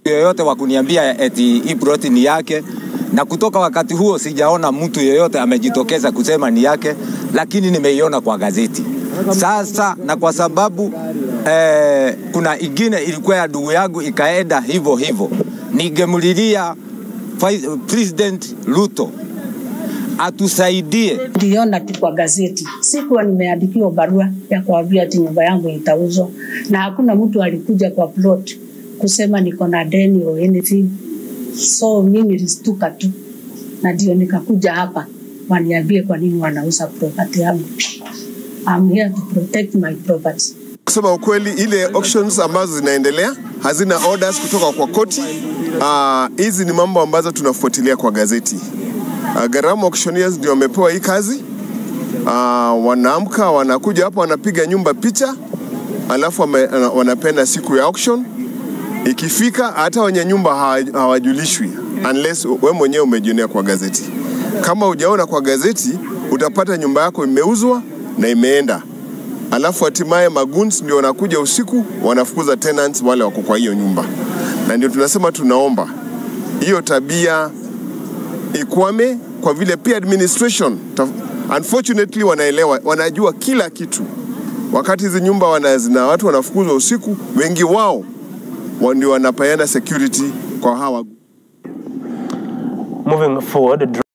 yoyote wa kuniambia eti hii ploti ni yake, na kutoka wakati huo sijaona mtu yeyote amejitokeza kusema ni yake, lakini nimeiona kwa gazeti sasa, na kwa sababu eh, kuna ingine ilikuwa ya ndugu yangu ikaenda hivyo hivyo, ningemlilia Vice- President Ruto atusaidie Niliona tu kwa gazeti, sikuwa nimeandikiwa barua ya kuambia ati nyumba yangu itauzwa, na hakuna mtu alikuja kwa plot kusema niko na deni or anything. So mimi nilistuka tu, na ndio nikakuja hapa waniambie kwa nini wanauza property yangu. I'm here to protect my property. Kusema ukweli, ile auctions ambazo zinaendelea hazina orders kutoka kwa koti. Ah, Hizi ni mambo ambazo tunafuatilia kwa gazeti. Uh, Gharama auctioneers ndio wamepewa hii kazi. Uh, wanaamka wanakuja hapa wanapiga nyumba picha, alafu wame, uh, wanapenda siku ya auction ikifika, hata wenye nyumba hawa- hawajulishwi unless we mwenyewe umejionea kwa gazeti. Kama hujaona kwa gazeti, utapata nyumba yako imeuzwa na imeenda alafu hatimaye maguns ndio wanakuja usiku wanafukuza tenants wale wako kwa hiyo nyumba, na ndio tunasema tunaomba hiyo tabia ikwame, kwa vile pia administration ta- unfortunately wanaelewa, wanajua kila kitu. Wakati hizi nyumba wana, zina watu wanafukuzwa usiku, wengi wao wa- ndio wanapeana security kwa hawa Moving forward,